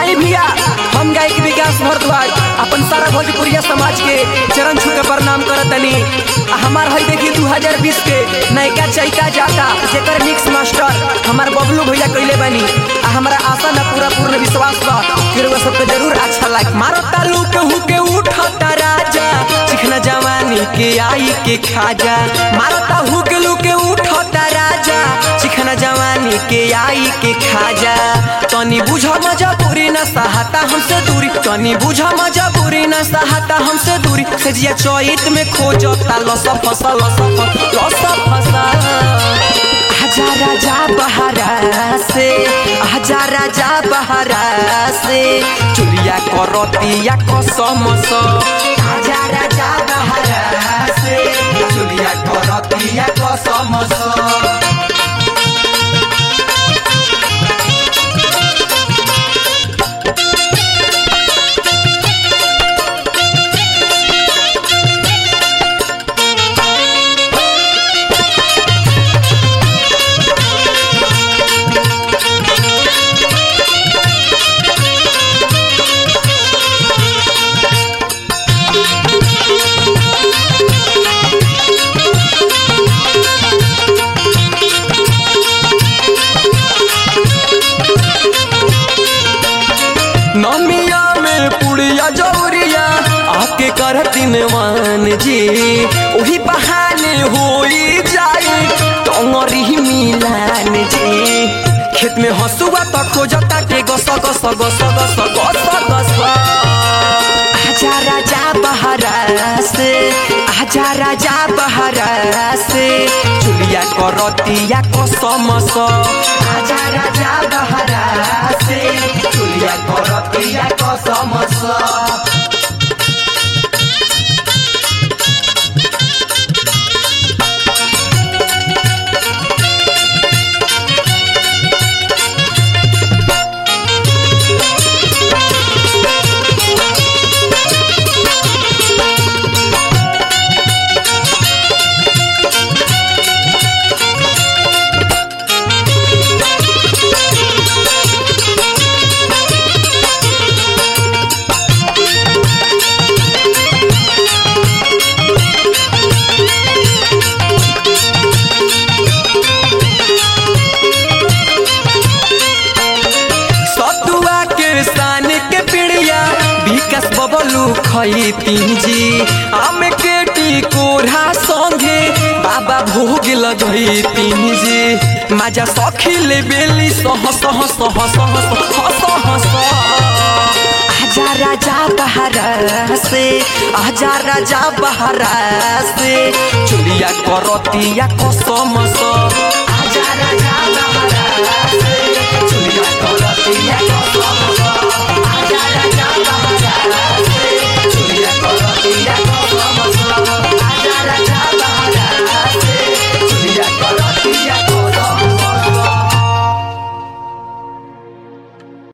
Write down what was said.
आई भैया हम गायक विकास भारद्वाज अपन सारा भोजपुरिया समाज के चरण छू के प्रणाम करतनी आ हमार हई देखी 2020 के नयका चैका जाता जेकर मिक्स मास्टर हमार बबलू भैया कइले बानी आ हमरा आशा ना पूरा पूर्ण विश्वास बा कि रउआ सबके जरूर अच्छा लाग मारो तालू के हु के उठता राजा चिखना जवानी के आई के खाजा मारो ता हु के लू के उठता राजा चिखना जवानी के आई के खाजा तनी बुझ मजबूरी न सहाता हमसे दूरी तनी बुझ मजबूरी न सहाता हमसे दूरी सजिया चौत में खोजता लस फसल लस फसल लस फसल आजा राजा बहरा से आजा राजा बहरा से चुलिया करतिया कसम स आजा राजा बहरा से चुलिया करतिया कसम स नमिया में पुड़िया जौरिया आके करतिन मान जी ओही बहाने होई जाई टंगरी मिलान जी खेत में हसुआ त खोजता के गस गस गस गस गस गस आजा राजा बहरा से आजा राजा बहरा से चुलिया करतिया कसम स आजा राजा बहरा से चुलिया करतिया कसम स सतुआ के सान के पिड़िया विकास बबलू खैती जी आम के टिकोरा संगे बाबा भोग लगैती जी माजा सखी ले बेली सह सह सह सह सह सह सह आजा राजा बहरा से आजा राजा बहरा से चुलिया करतिया कसम स आजा राजा